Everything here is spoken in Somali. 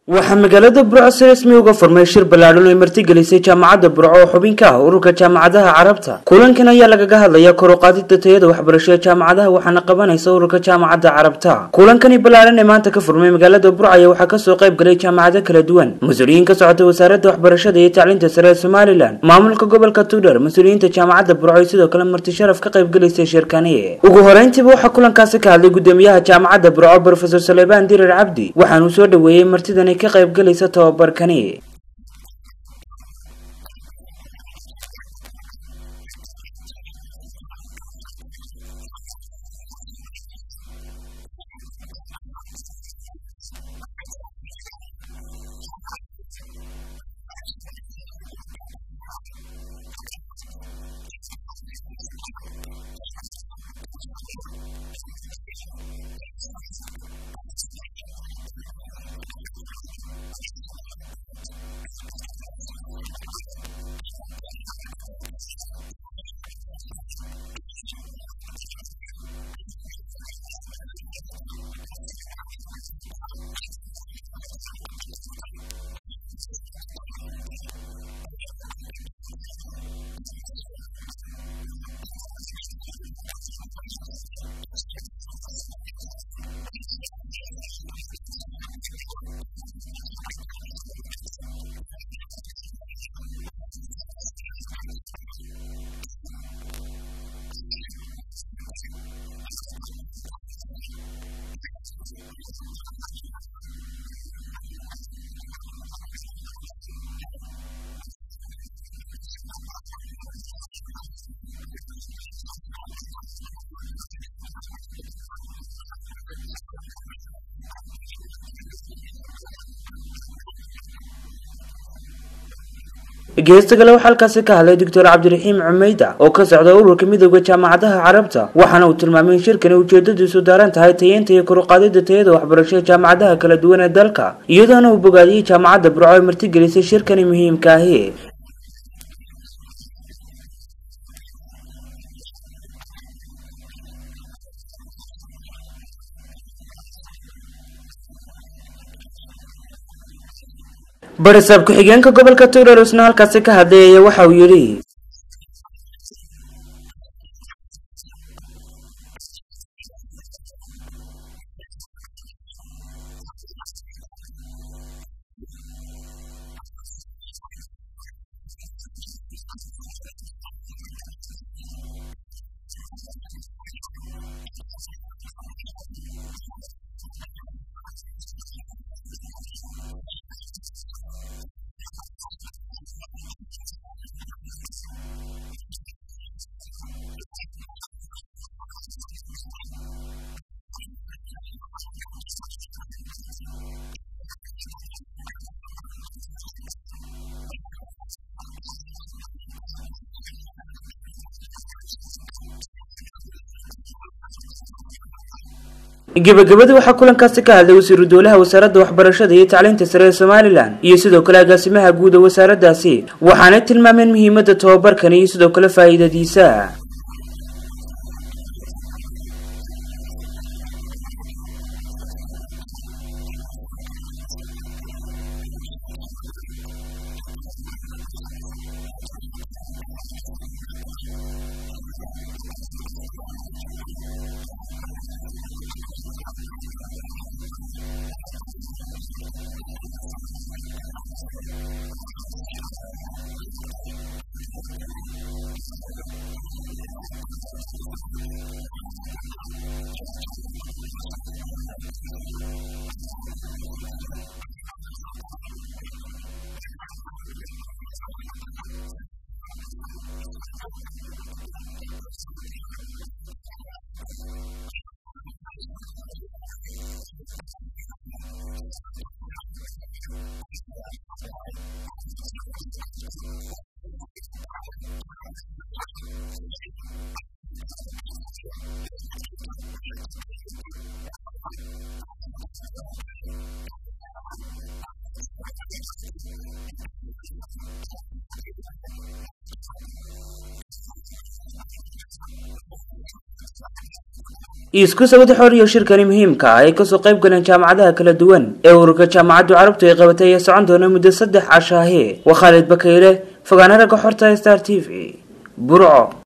waxaa magaalada burco si rasmi uga furmay shir ballaadhan oo ay martigelisay jaamacadda burco oo xubin ka ah ururka jaamacadaha carabta kulankan ayaa lagaga hadlaya kor u qaadida tayada waxbarasho ee jaamacadaha waxaana qabanaysa ururka jaamacadda carabta kulankani ballaadhan ee maanta ka furmay magaalada burco ayaa waxaa kasoo qayb galay jaamacado kala duwan mas-uuliyiin ka socota wasaaradda waxbarashada iyo tacliinta sare ee somalilan maamulka gobolka tudhar mas-uuliyiinta jaamacadda burco iyo sidoo kale marti sharaf ka qayb galaysay shirkani ugu horeyntiiba waxaa kulankaasi ka hadlay gudoomiyaha jaamacadda burco brofesor salebaan dirir cabdi waxaanuu soo dhoweeyey martidan ka qayb galaysa tababarkani geesta kale waxaa halkaasi ka hadlay doctor cabdiraxiim cumeyda oo ka socda ururka midooda jaamacadaha carabta waxaana uu tilmaamay in shirkani ujeedadiisu daaran tahay tayeynta iyo koruqaadida tayada waxbarasho ee jaamacadaha kala duwan ee dalka iyadoona uu bogaadiyey jaamacadda burco ay martigelisay shirkani muhiimka ahi barisaab ku-xigeenka gobolka tugdhar isna halkaasi ka hadlay ayaa waxa uu yidhi gebagabadii waxaa kulankaasi ka hadlay wasiiru dowlaha wasaaradda waxbarashada iyo tacliinta sare ee somalilan iyo sidoo kale agaasimaha guud ee wasaaraddaasi waxaanay tilmaameen muhiimadda tababarkani iyo sidoo kale faa'iidadiisa isku sawada xoriyo shirkani muhiimka ah ay kasoo qayb galeen jaamacadaha kala duwan ee ururka jaamacaddu carabtu ay qabatay ayaa socon doona muddo saddex cashaahe waa khaalid bakayle fogaana ragga xorta star t v burco